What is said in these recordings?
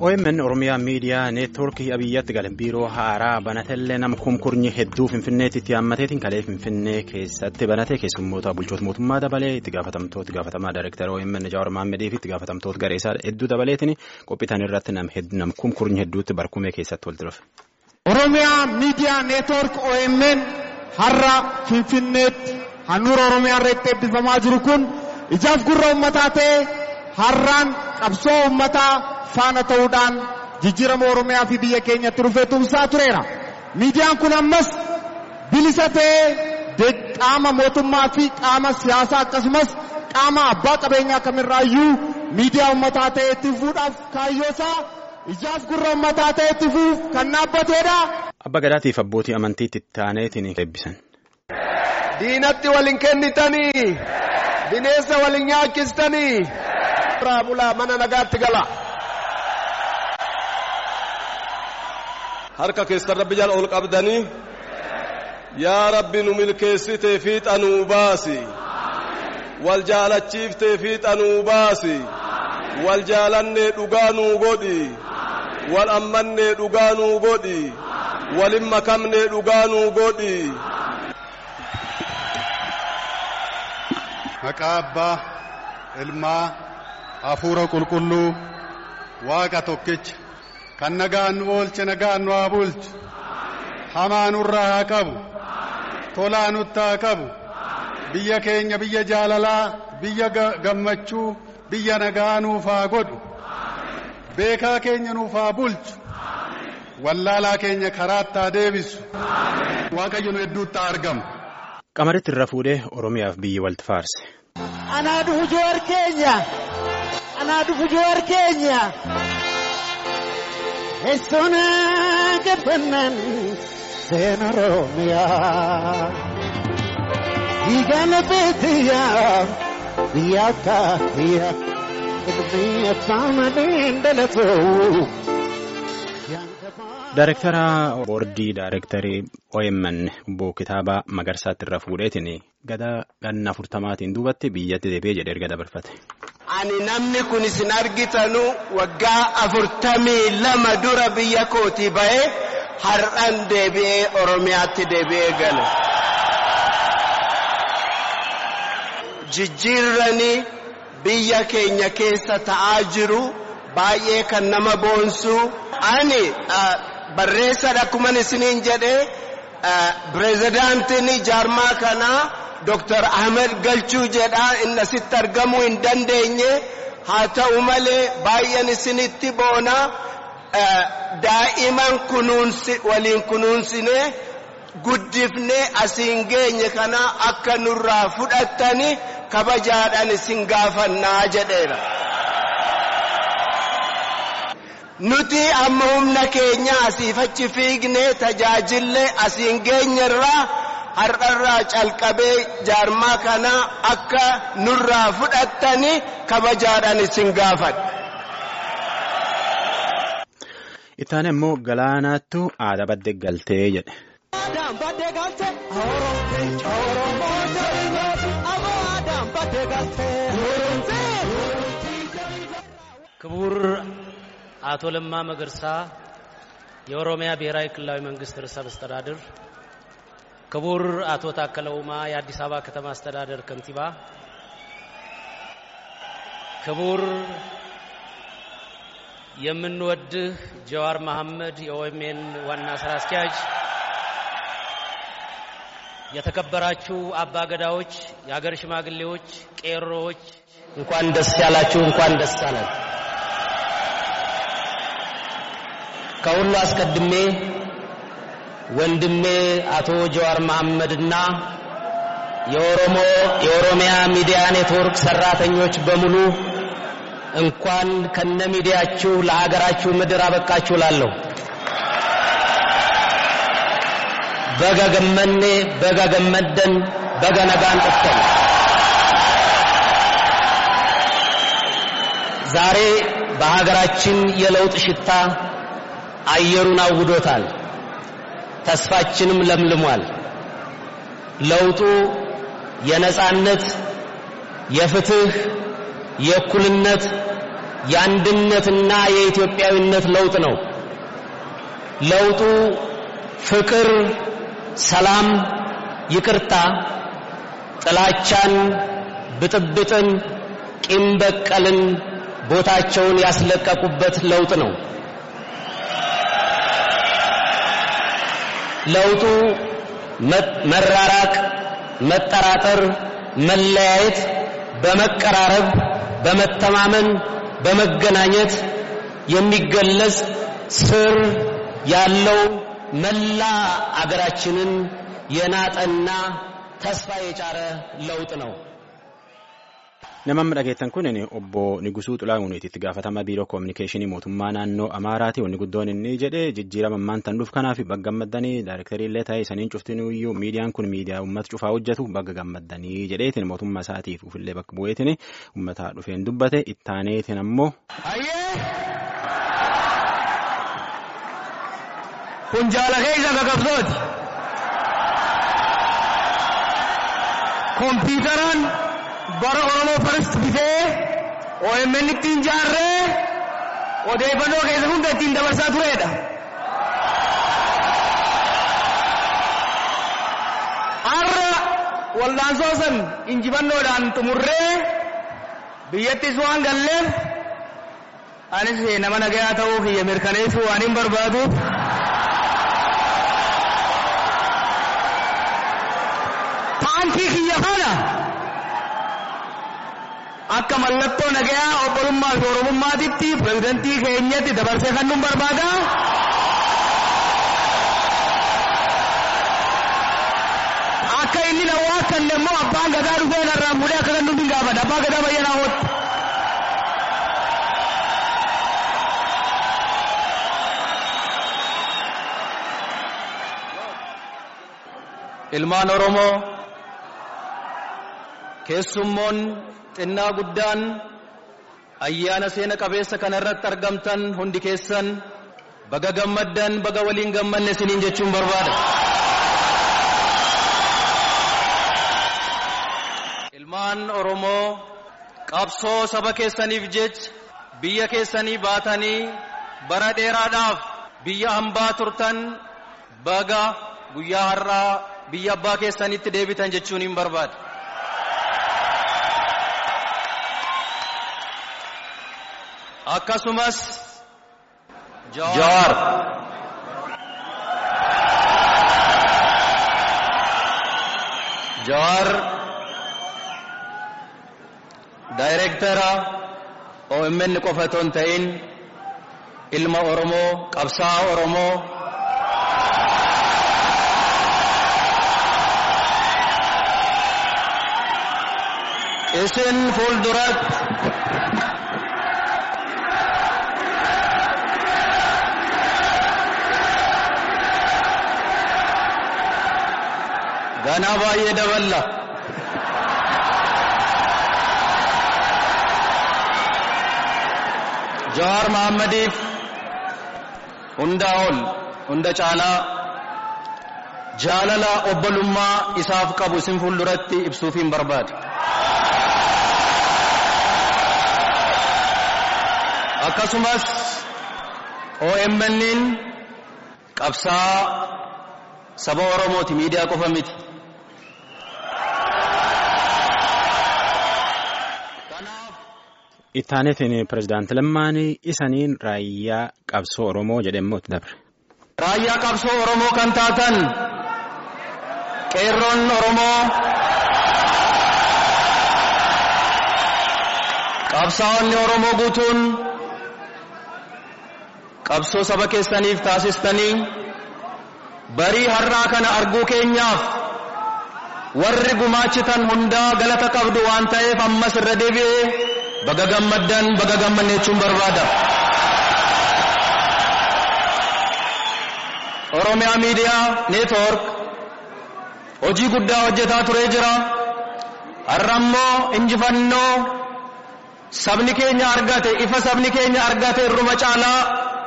OMN Oromiyaa Miidiyaa Neetwoorkii Abiyyatti galan biiroo haaraa banatellee nama kumkurnyi hedduu Finfinneetti itti haammateetiin kalee Finfinnee keessatti banate keessummoota bulchoota mootummaa dabalee itti gaafatamtoota itti gaafatamaa Daayirektara OMN Jawaar Maammadii fi itti gaafatamtoota gareesaa hedduu dabaleetiin qophiitan irratti nam kumkurnyi hedduutti barkumee keessatti walitti dhufe. Oromiyaa Miidiyaa Neetwoork OMN har'a Finfinneetti handhuura Oromiyaa irratti eebbifamaa jiru kun ijaaf gurra uummataa ta'e har'aan qabsoo uummataa faana ta'uudhaan jijjiirama Oromiyaa fi biyya keenyatti dhufee tumsaa tureera. Miidiyaan kun ammas bilisa ta'ee qaama mootummaa fi qaama siyaasaa akkasumas qaama abbaa qabeenyaa kamirraayyuu miidiyaa uummataa ta'e itti fufuudhaaf kaayyoosaa ijaaf gurra uummataa ta'e itti fufuuf kan dhaabbateedha. Abba Gadaatiif abbootii amantiitti taaneetiin eebbisan. Diinatti waliin kennitanii bineensa waliin nyaachistanii irraa bulaa mana nagaatti gala. Harka keessan rabbi jala ol qabdanii yaa rabbi nu milkeessitee fiixa nuu baasi. Wal jaalachiiftee fiixa nuu baasi. Wal jaalannee dhugaa nuu godhi. Wal ammannee dhugaa nuu godhi. Walin makamnee dhugaa nuu godhi. Maqaa abbaa ilmaa hafuura qulqulluu waaqa tokkicha kan nagaan nu oolche nagaan nu haa bulchu hamaa nurraa haa qabu tolaa nutti haa qabu biyya keenya biyya jaalalaa biyya gammachuu biyya nagaa nuuf haa godhu beekaa keenya nuuf haa bulchu wallaalaa keenya karaatti haa deebisu waaqayyo nu hedduutti haa argamu. Qamaritti irra fuudhee Oromiyaaf biyyi walitti faarse. Anaa dhufu joowar keenya. Anaa dhufu joowar keenya. Eessoon gabbannaan seena Oromiyaa. Dhiigaan beektiyaa biyya kaafiyyaa. Ilmi abbaan daldalatu. Daayirektara boordii daayirektarii OMN obbo Kitaabaa Magarsaatti irra fuudheetiin gada ganna afurtamaatiin duubatti biyyatti deebi'ee jedhee erga dabarfate. Ani namni kun isin argitanu waggaa afurtamii lama dura biyya kootii ba'ee har'an deebi'ee Oromiyaatti deebi'ee gale. Jijjiirranii biyya keenya keessa ta'aa jiru baay'ee kan nama boonsu. Ani barreessadha akkuman isiniin jedhee pireezidaantiin jaarmaa kanaa Dr. Ahmed Galchuu jedha inni asitti argamuu hin dandeenye haa ta'u malee baay'een isinitti boona daa'iman kunuunsi waliin kunuunsinee guddifnee asiin geenye kana akka nurraa fudhattani kabajaadhaan isin gaafannaa jedheera. Nuti amma humna keenya asiif achi fiignee tajaajillee asiin geenyerraa har'arraa calqabee jaarmaa kana akka nurraa fudhattani kabajaadhaan isin gaafadha. Ittaane immoo galaanaattu aada badde galtee jedhe. Aadaan badde galte Oromoo aadaan badde galte. ክቡር አቶ ለማ መገርሳ የኦሮሚያ ብሔራዊ ክልላዊ መንግስት ርዕሰ መስተዳድር፣ ክቡር አቶ ታከለ ኡማ የአዲስ አበባ ከተማ አስተዳደር ከንቲባ፣ ክቡር የምንወድህ ጀዋር መሐመድ የኦኤምኤን ዋና ስራ አስኪያጅ፣ የተከበራችሁ አባገዳዎች፣ የሀገር ሽማግሌዎች፣ ቄሮዎች እንኳን ደስ ያላችሁ፣ እንኳን ደስ አለን። ከሁሉ አስቀድሜ ወንድሜ አቶ ጀዋር መሐመድና የኦሮሞ የኦሮሚያ ሚዲያ ኔትወርክ ሰራተኞች በሙሉ እንኳን ከነ ሚዲያችሁ ለሀገራችሁ ምድር አበቃችሁ ላለሁ በጋ ገመኔ በጋ ገመደን በጋ ነጋን ጥፍተን ዛሬ በሀገራችን የለውጥ ሽታ አየሩን አውዶታል። ተስፋችንም ለምልሟል። ለውጡ የነጻነት፣ የፍትህ፣ የእኩልነት፣ የአንድነትና የኢትዮጵያዊነት ለውጥ ነው። ለውጡ ፍቅር፣ ሰላም፣ ይቅርታ፣ ጥላቻን፣ ብጥብጥን፣ ቂም በቀልን ቦታቸውን ያስለቀቁበት ለውጥ ነው። ለውጡ መራራቅ፣ መጠራጠር፣ መለያየት በመቀራረብ፣ በመተማመን፣ በመገናኘት የሚገለጽ ስር ያለው መላ አገራችንን የናጠና ተስፋ የጫረ ለውጥ ነው። Namni dhageettan kun obbo Nigusuu Xulaa'uuniiti itti gaafatama biiroo koominikeeshinii mootummaa naannoo Amaaraati. Wanni guddoon inni jedhe jijjiirama ammaan tan dhuuf kanaaf bagga gammaddanii daayirektarii illee ta'e saniin cuftinuyyuu miidiyaan kun miidiyaa uummata cufaa hojjetu bagga gammaddanii jedheetiin mootummaa isaatiif ufillee bakka bu'eetiin uummata dhufeen dubbate ittaaneetiin ammoo. Kun jaalakee isa gagabsooti. Kompiitaraan bara Oromoo First bitee OMN ittiin jaarree odeeffannoo keessa hunda ittiin dabarsaa turedha. Har'a waldaansoo san injifannoodhaan xumurree biyyattis waan galleef anis nama nagayaa ta'uu kiyya mirkaneessuu waan hin barbaaduuf taankii kiyya kana akka mallattoo nagayaa obbolummaa fi oromummaatitti pirezidantii keenyatti dabarsee kan nun barbaada. Akka inni na waakkanne immoo abbaan gadaa dhufee narraan fuudhee akka kan nuti gaafadha. Abbaa gadaa bayyanaa hooti. Ilmaan Oromoo keessummoon xinnaa guddaan ayyaana seena qabeessa kana irratti argamtan hundi keessan baga gammaddan baga waliin gammanne isiniin jechuun barbaada. Ilmaan Oromoo qabsoo saba keessaniif jecha biyya keessanii baatanii bara dheeraadhaaf biyya hambaa turtan baga guyyaa har'aa biyya abbaa keessanitti deebitan jechuun hin barbaada. akkasumas Jawaar Jawaar daayireektara OMN qofa otoo hin ta'in ilma Oromoo qabsaa'aa Oromoo isin fuulduratti ganaa baay'ee daballa. Jawaar Mahaammadiif hundaa ol hunda caalaa jaalala obbolummaa isaaf qabu isin fuulduratti ibsuuf hin barbaade. Akkasumas OMN'n qabsaa saba Oromooti miidiyaa qofa miti. Ittaanetiin pirezidaanti Lammaan isaniin raayyaa qabsoo Oromoo jedhamee itti dabre. Raayyaa qabsoo Oromoo kan taatan qeerroon Oromoo qabsaa'onni Oromoo guutuun qabsoo saba keessaniif taasistanii barii har'aa kana arguu keenyaaf warri gumaachitan hundaa galata qabdu waan ta'eef ammas irra deebi'ee baga gammaddan baga gammanne jechuun barbaada. Oromiyaa Miidiyaa Neetwoork hojii guddaa hojjetaa turee jira. Har'a immoo injifannoo sabni keenya argate ifa sabni keenya argate irruma caalaa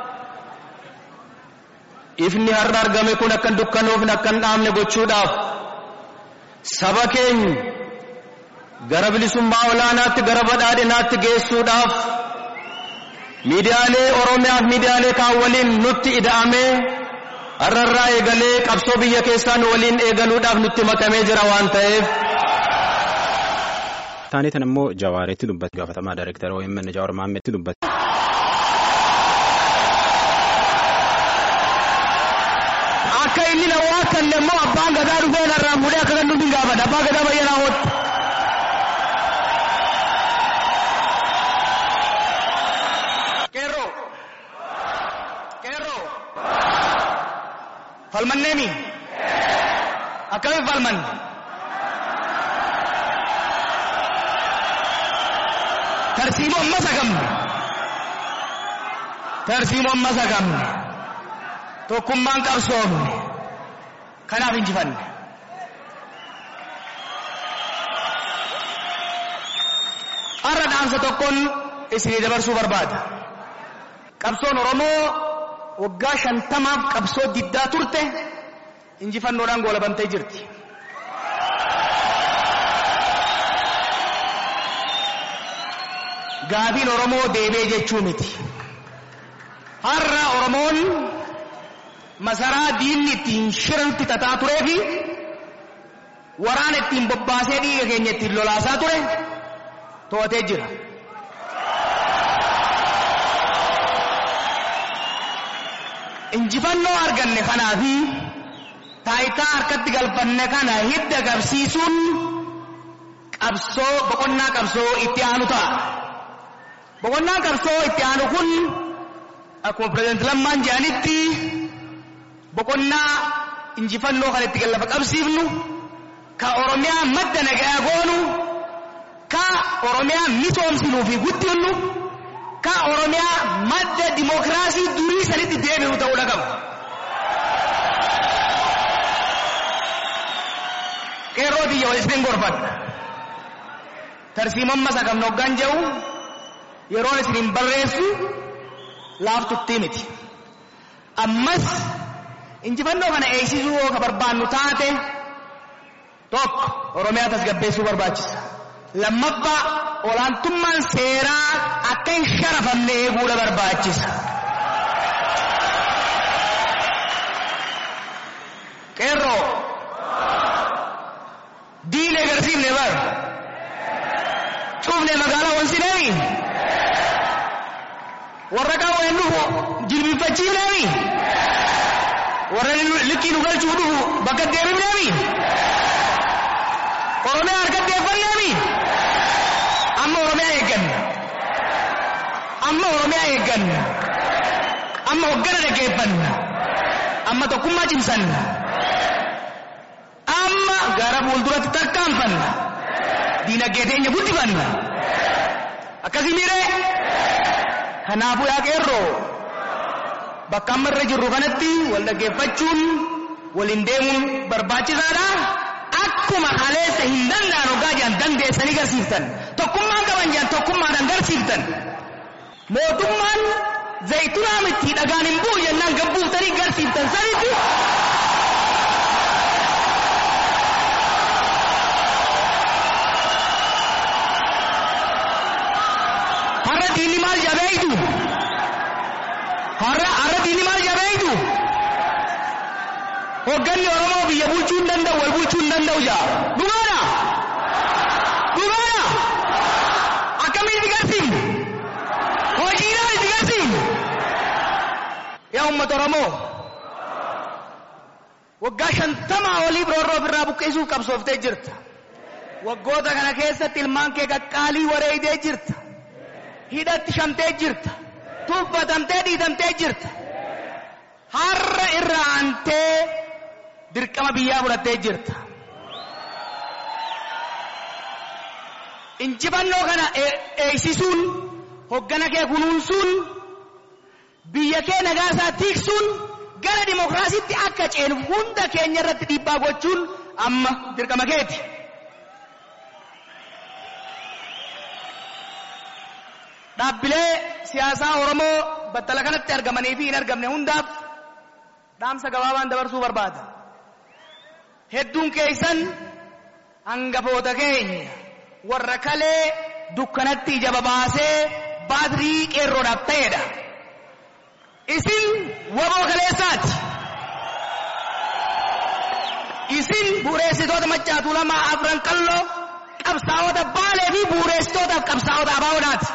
ifni har'a argame kun akka hin dukkanoofne akka hin dhaamne gochuudhaaf saba keenya gara bilisummaa olaanaatti gara badhaadhinaatti geessuudhaaf miidiyaalee Oromiyaa fi miidiyaalee kaan waliin nutti ida'amee har'arraa eegalee qabsoo biyya keessaa nu waliin eegaluudhaaf nutti makamee jira waan ta'eef. Taaniitan immoo Jawaareetti dubbate gaafatamaa Daayirektara OMN Jawaar Maammeetti dubbate. Akka inni na waa kanne immoo abbaan gadaa dhufee narraa fuudhee akka kan nuti gaafata abbaa gadaa bayyanaa hootti. Qeerroo. Qeerroo. Falmanneemi. Akkamiin falman? Tarsiimoo amma sagamne. Tarsiimoo amma sagamne. Tokkummaan qabsoofne. Kanaaf injifanne. Har'a dhaamsa tokkoon isinii dabarsuu barbaada. Qabsoon Oromoo waggaa shantamaaf qabsoo diddaa turte injifannoodhaan goolabamtee jirti. Gaafiin Oromoo deebee jechuu miti. Har'a Oromoon masaraa diinni ittiin shiranitti tataa turee fi waraana ittiin bobbaasee dhiiga keenya ittiin lolaasaa ture to'atee jira. Injifannoo arganne kanaa fi taayitaa harkatti galfanne kana hidda qabsiisuun qabsoo boqonnaa qabsoo itti aanu ta'a. Boqonnaan qabsoo itti aanu kun akkuma pireezidenti Lammaan jedhanitti boqonnaa injifannoo kan itti gallafa qabsiifnu ka Oromiyaa madda nagaa goonu ka Oromiyaa misoomsinuu fi guddinnu ka Oromiyaa madda dimookiraasii durii sanitti deebi'u ta'uu qaba. Qeerroo biyya wal isin gorfadha. Tarsiimamma sagamna hoggaan jedhu yeroon isiniin barreessu laaftuttii miti. Ammas injifannoo kana eegsisuu yoo ka barbaannu taate tokko Oromiyaa tasgabbeessuu barbaachisa. Lammaffaa olaantummaan seeraa akka hin sharafamne eeguudha barbaachisa. Qeerroo diinee agarsiifne bar cuufne magaalaa wansineemi warra qaawween dhufu jilbifachiifneemi warra likkii nu galchuu dhufu bakka deebifneemi oromiyaa harkatti eeffanneemi amma oromiyaa eegganna amma oromiyaa eegganna amma hoggana dhageeffanna amma tokkummaa cimsanna amma gara fuulduratti tarkaanfanna diinagdee teenya guddifanna akkasii miiree kanaafuu yaa qeerroo bakka amma irra jirru kanatti wal dhaggeeffachuun waliin deemuun barbaachisaadha. Akkuma haleessa hin danda'an hoggaa jiran dandeessanii garsiiftan. Tokkummaan qaban jiran tokkummaadhaan garsiiftan. Mootummaan zayitunaa miti dhagaan hin bu'u jennaan gabbuuftanii garsiiftan sanitti. Har'a diinni maal jabeeytu? Har'a har'a diinni maal jabeeytu? Hogganni Oromoo biyya bulchuu hin danda'u wal bulchuu hin danda'u jaa. Dhugaadha? Dhugaadha? Akkamiin itti garsiifnu? Hojiidhaan itti garsiifnu? Yaa uummata Oromoo waggaa shantamaa olii roorroo ofirraa buqqisuuf qabsooftee jirta. Waggoota kana keessatti ilmaan kee qaqqaalii wareeyidee jirta. Hidhatti shamtee jirta. Tuffatamtee dhiitamtee jirta. Har'a irra aantee dirqama biyyaa fudhattee jirta. Injifannoo kana eegsisuun hoggana kee kunuunsuun biyya kee nagaa isaa tiiksuun gara dimokiraasiitti akka ceenu hunda keenya irratti dhiibbaa gochuun amma dirqama keeti. Dhaabbilee siyaasaa Oromoo battala kanatti argamanii fi hin argamne hundaaf dhaamsa gabaabaan dabarsuu barbaada. Hedduun keessan hangafoota keenya warra kalee dukkanatti ija babaasee baatirii qeerroodhaaf ta'edha. Isin waboo kaleessaati. Isin bu'uureessitoota maccaatuu lamaa afran qalloo qabsaa'ota baalee fi bu'uureessitootaaf qabsaa'ota abaawoodhaati.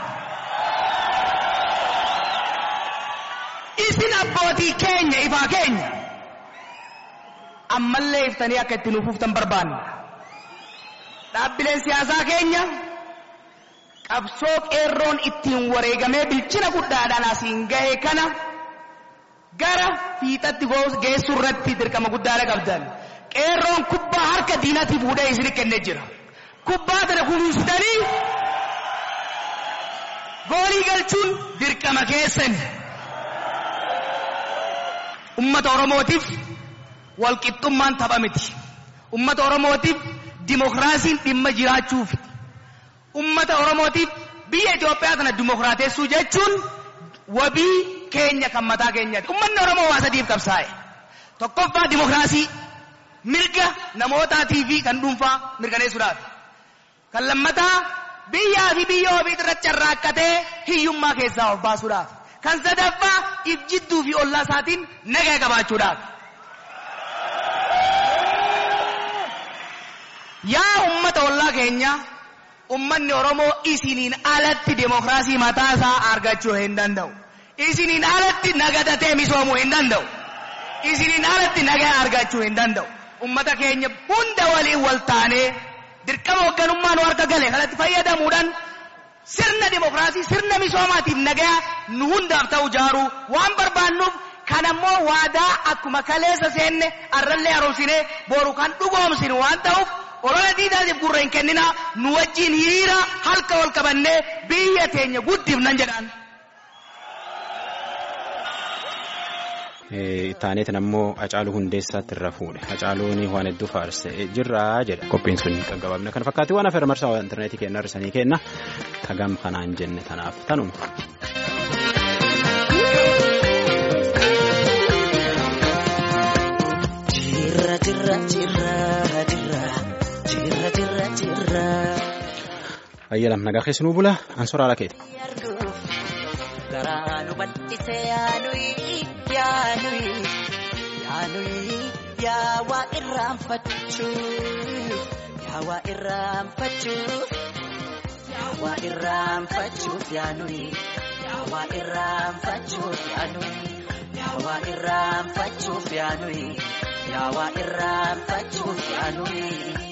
Isin abbootii keenya ifaa keenya. Ammallee iftanii akka itti nuuf uftan barbaanna. Dhaabbileen siyaasaa keenya qabsoo qeerroon ittiin wareegamee bilchina guddaadhaan asiin gahe kana gara fiixatti geessuu irratti dirqama guddaadha qabdan. Qeerroon kubbaa harka diinatti fuudhee isin kennee jira. Kubbaa tana kunuunsitanii goolii galchuun dirqama keessan. Ummata Oromootiif walqixxummaan tapha miti. Ummata Oromootiif dimokiraasiin dhimma jiraachuufi. Ummata Oromootiif biyya Itoophiyaa kana dimokiraateessuu jechuun wabii keenya kan mataa keenyaati. Ummanni Oromoo waa sadiif qabsaa'e. Tokkoffaa dimokiraasii mirga namootaatii fi kan dhuunfaa mirkaneessuudhaaf. Kan lammataa biyyaa fi biyya ofii irratti carraaqqatee hiyyummaa keessaa of baasuudhaaf. Kan sadaffaa if jidduu fi ollaa isaatiin nagaa qabaachuudhaaf. Yaa ummata ollaa keenya ummanni Oromoo isiniin alatti demokiraasii mataa isaa argachuu hin danda'u. Isiniin alatti nagadatee misoomuu hin danda'u. Isiniin alatti nagaa argachuu hin danda'u. Ummata keenya hunda waliin wal taanee dirqama hoogganummaa nu harka gale kanatti fayyadamuudhaan sirna demokiraasii sirna misoomaatiif nagaa nu hundaaf ta'u jaaruu waan barbaannuuf kan ammoo waadaa akkuma kaleessa seenne arrallee haaromsinee boru kan dhugoomsinu waan ta'uuf olola diinaatiif gurra hin kennina nu wajjin hiriira halka wal qabannee biyya teenya guddifnan jedhaan. Taaneetiin ammoo Hacaaluu Hundeessaatti irra fuudhe. Hacaaluun waan hedduu faarse jirraa jedha. Qophiin sun qaqqabamne. Kana fakkaatti waan afeera marsaa intarneetii kenna hir'isanii kenna. Tagam kanaan jenne tanaaf tanuma. Jirra jirra jirra jirra jirra jirra jirra. Ayyalam nagaa keessanuu bula ansoraa lakeeti. Garaa nu bal'ise yaanuyi yaanuyi yaanuyi yaa waa irraanfachuu yaa waa irraanfachuu yaa waa irraanfachuuf yaanuyi yaa waa irraanfachuuf yaanuyi yaa waa irraanfachuuf yaanuyi yaa waa irraanfachuuf yaanuyi.